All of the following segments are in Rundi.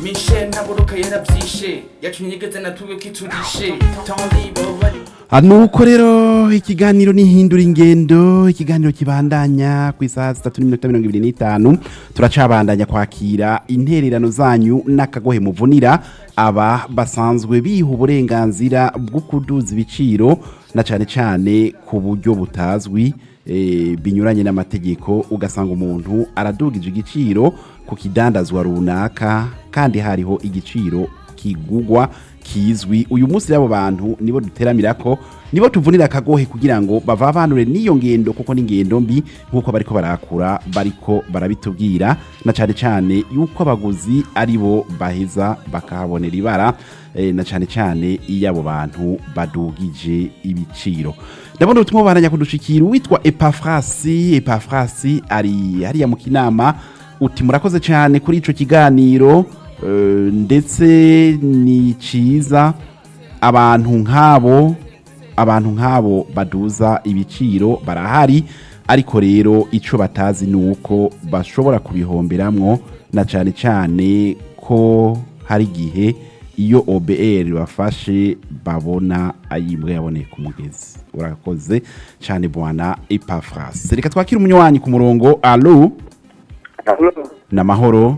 mishe ntaburuka yaravyishe yacunyegeze natuwe kiturishe tonlibo bari nuko rero ikiganiro nihindura ingendo ikiganiro kibandanya ku isaha zitatu n'iminota mirongo ibiri n'itanu turacabandanya kwakira intererano zanyu n'akagohe muvunira aba basanzwe biha uburenganzira bwo kuduza ibiciro na cyane cyane ku buryo butazwi eh, binyuranye n'amategeko ugasanga umuntu aradugije igiciro ku kidandazwa runaka kandi hariho igiciro kigugwa kizwi uyu munsi rero abo bantu nibo duteramira ko nibo tuvunira akagohe kugira ngo bavavanure n'iyo ngendo kuko n'ingendo mbi nk'uko bariko barakura bariko barabitubwira na cyane cyane yuko abaguzi ari bo baheza bakahabonera ibara eh, na cyane cyane iyo abo bantu badugije ibiciro ndabona ubutumwa bubananya kudushikira uwitwa epafrasi epafrasi ari hariya mu kinama uti murakoze cyane kuri ico kiganiro eh, ndetse ni ciza abantu nk'abo abantu nk'abo baduza ibiciro barahari ariko rero icyo batazi ni uko bashobora kubihomberamwo na cyane cyane ko hari igihe iyo OBR bafashe babona ayimbwa yaboneye ku mugezi urakoze cyane bwana epafrasi reka twakire umunywanyi ku murongo alo ni amahoro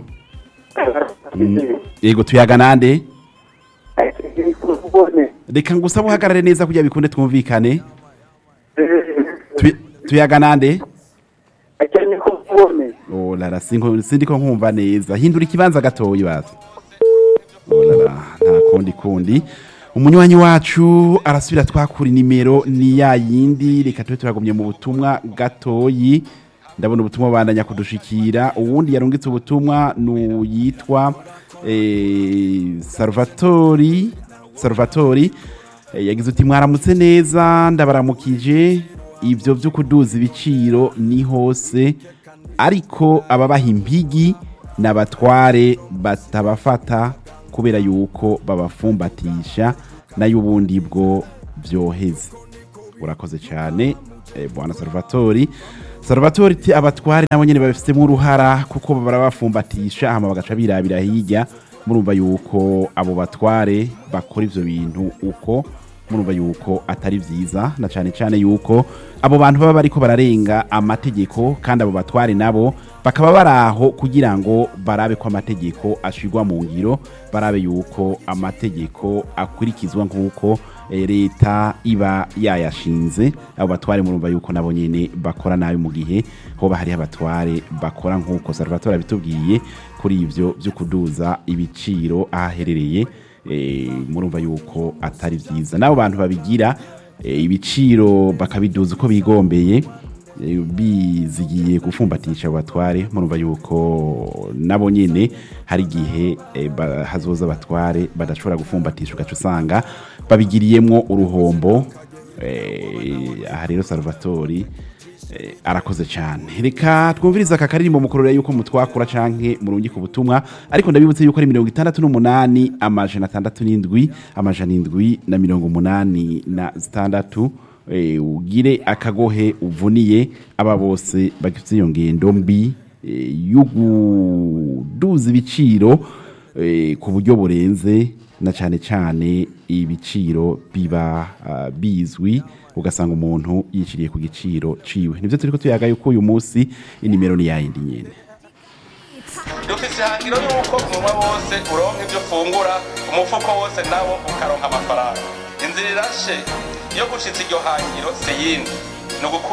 yego tuyaga nande reka ngusaba uhagarare neza kugira bikunde twumvikane Tu- tuyaga nande oh lara sinko sindiko nkumva neza hindura ikibanza gatoyi basi oh lara nta kundi kundi umunywanyi wacu arasubira twakura nimero ni ya yindi reka tube turagumye mu butumwa gatoyi ndabona ubutumwa bandanya kudushikira uwundi yarungitse ubutumwa nuyitwa eh, salvatori salvatori eh, yagize uti mwaramutse neza ndabaramukije ibyo byo kuduza ibiciro ni hose ariko ababaha impigi n'abatware batabafata kubera yuko babafumbatisha nayo ubundi bwo byoheze urakoze cyane eh, bwana salvatori salvatori ti abatware nabo nyene babifitemo uruhara kuko barabafumbatisha hama bagaca birabira hirya murumva yuko abo batware bakora ivyo bintu uko murumva yuko atari vyiza na cane cane yuko abo bantu baba bariko bararenga amategeko kandi abo batware nabo bakaba baraho kugira ngo barabe ko amategeko ashigwa mu ngiro barabe yuko amategeko akurikizwa nk'uko eh, leta iba yayashinze abo batware murumva yuko nabo nyene bakora nabi mu gihe hoba hariho abatware bakora nk'uko salvatore abitubwiye kuri ivyo vyo kuduza ibiciro ahaherereye eh, murumva yuko atari vyiza n'abo bantu babigira eh, ibiciro bakabiduza uko bigombeye eh, bizigiye gufumbatisha abo batware murumva yuko nabo nyene hari igihe eh, ba- hazoza abatware badashobora gufumbatisha ugaca usanga babigiriyemwo uruhombo eh, aha rero salvatori eh, arakoze cyane reka twumvirize aka karirimbo mukorera yuko mutwakura canke murungi ku butumwa ariko ndabibutse yuko ari mirongo itandatu n'umunani amajana atandatu n'indwi amajana indwi na mirongo umunani na zitandatu eh, ugire akagohe uvuniye aba bose bagifite iyo ngendo mbi eh, yo kuduza ibiciro eh, ku buryo burenze na cyane cyane ibiciro biba ah, bizwi ugasanga umuntu yiciriye ku giciro ciwe nivyo turiko tuyaga yuko uyu munsi inimero ni yayindi nyene dufise ihangiro yuko umunwa wose uronka ibyo ufungura umufuko wose nawo ukaronka amafaranga inzira irashe iyo gushitsa iryo hangiro si yindi ni ugukura